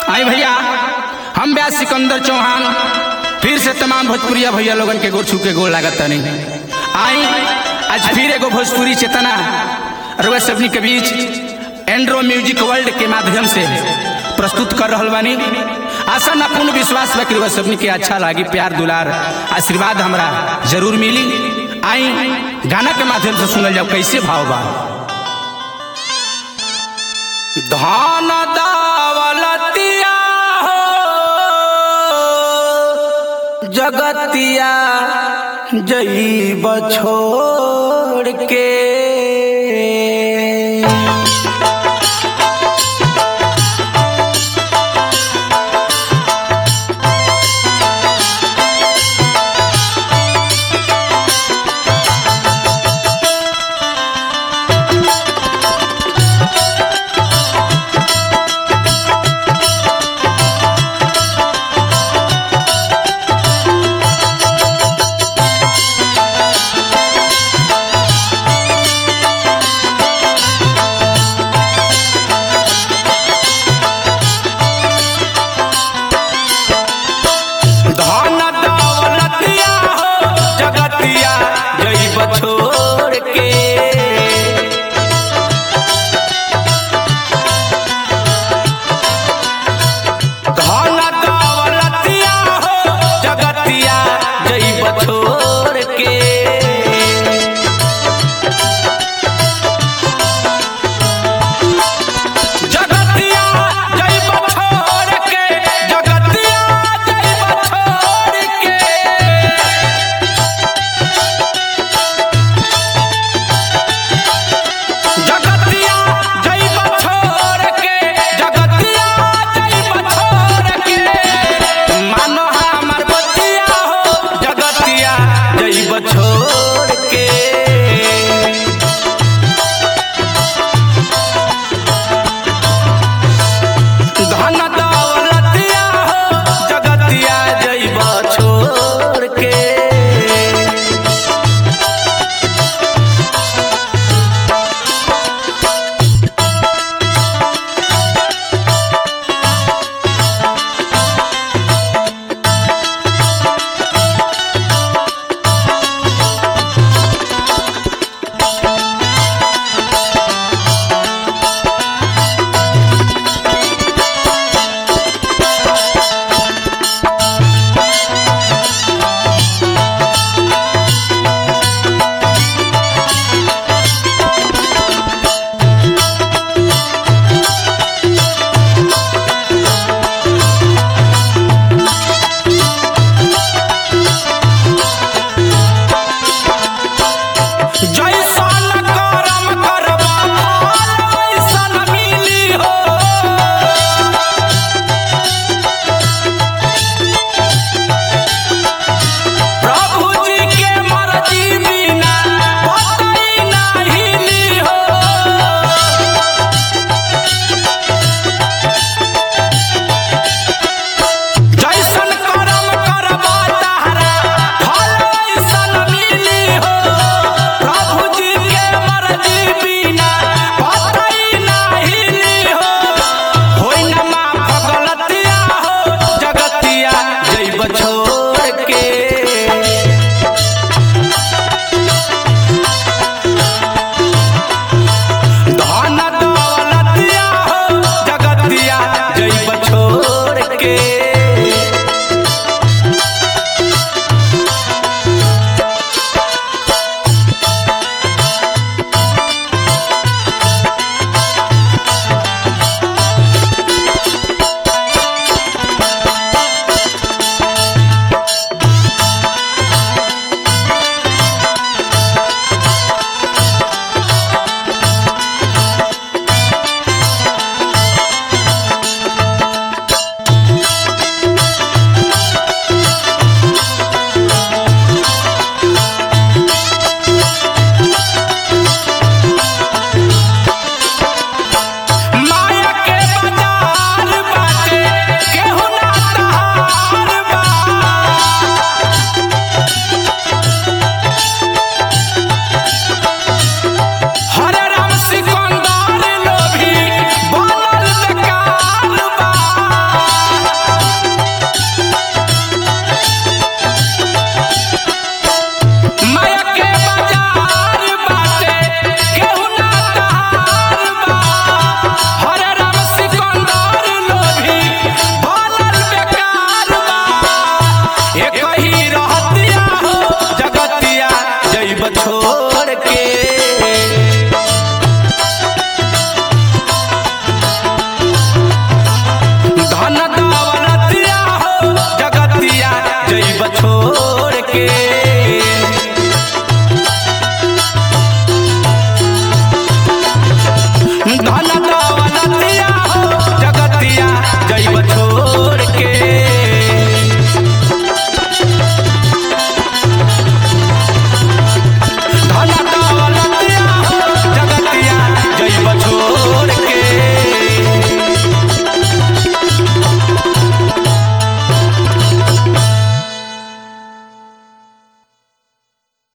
आई भैया हम ब्यास सिकंदर चौहान फिर से तमाम भोजपुरिया भैया लोगन के गोर छू के गोर लागत तनी आई आज फिर एगो भोजपुरी चेतना रुआ सबनी के बीच एंड्रो म्यूजिक वर्ल्ड के माध्यम से प्रस्तुत कर रहल बानी आशा ना पूर्ण विश्वास बा कि रुआ सबनी के अच्छा लागी प्यार दुलार आशीर्वाद हमरा जरूर मिली आई गाना के माध्यम से सुनल जाओ कैसे भाव बा धान दावलतिया हो जगतिया जई बछोड़